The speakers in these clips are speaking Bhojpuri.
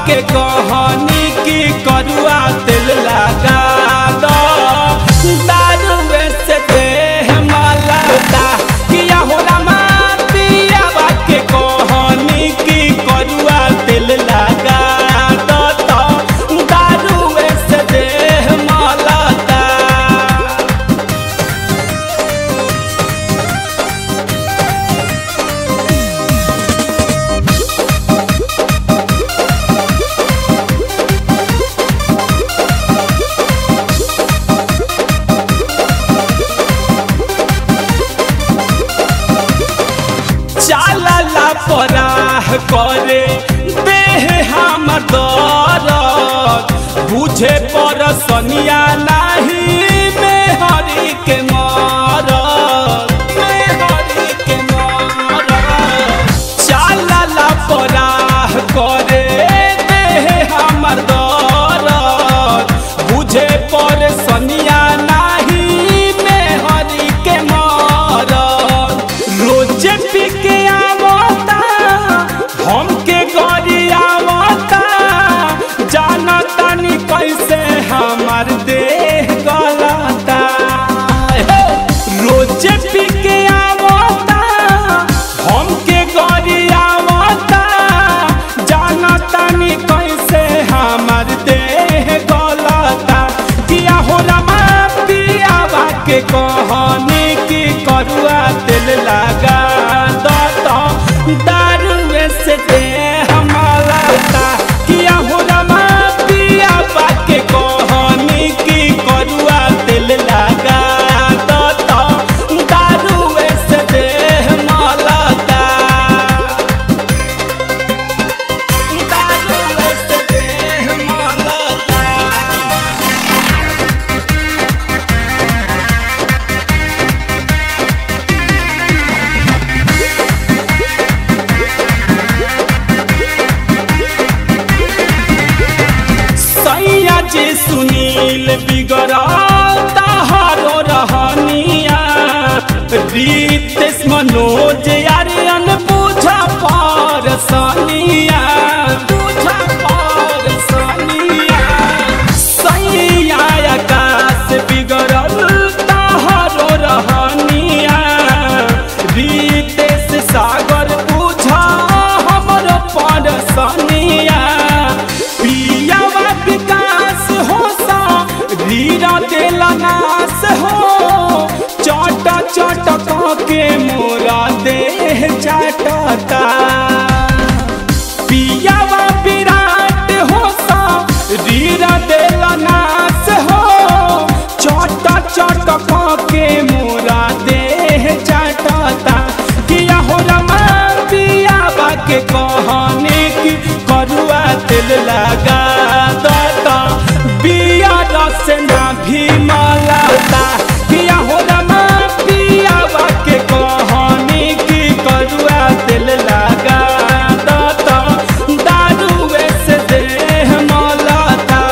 के कहनी की करुआ तेल लगा दो दारू से देह मलता किया हो रामा पियावा के कहनी की करुआ तेल लगा दो तो दारू से देह मलता चालला पराह करे देह हमर दरद बुझे पर सनिया नाही में हरि के मरद में हरि के मरद चालला पराह करे देह हमर दरद बुझे पर सनिया नाही में हरि के मरद रोजे पी के आवता हमके गरी आवता जाना तानी कैसे हमार देह गलता हे! रोजे पी के आवता हमके गरी आवता जाना तानी कैसे हमार देह गलता किया हो रमा पियावा के कहनी की करुआ तेल लगा दो तो दारू से देह मलता किया हो रमा पियावा के कहनी की करुआ तेल लगा दो तो दारू से देह मलता दारू से देह मलता सैया जे सुनील बिगड़ता हरो रहनिया रीत मनोज यारियन बुझा पर सनिया बुझा पर सनिया सैया आकाश बिगड़ता हरो रहनिया रीतेश सागर बुझा हमर पर सनिया पियावा विकास हो सा रीरा देला नास हो चट चट के मोरा देह चाटता पियावा विराट हो सा रीरा देला नास हो चट चट के मोरा देह चाटता किया हो रमा पियावा के कहने की करुआ तेल लगा दता बिया रस ना भी मलाता किया हो रमा पियावा के कहने की करुआ तेल लगा दता दारू से देह मलाता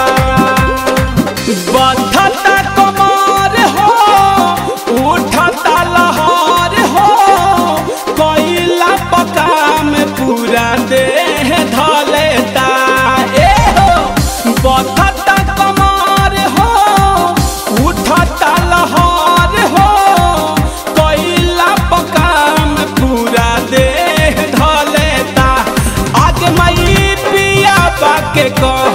बधता कमर हो उठता लहर हो कोइला पकाम पूरा देह धलेता ए हो बधता कमर हो उठता लहर हो कोइला पकाम पूरा देह धलेता आगे मई पिया बाके कह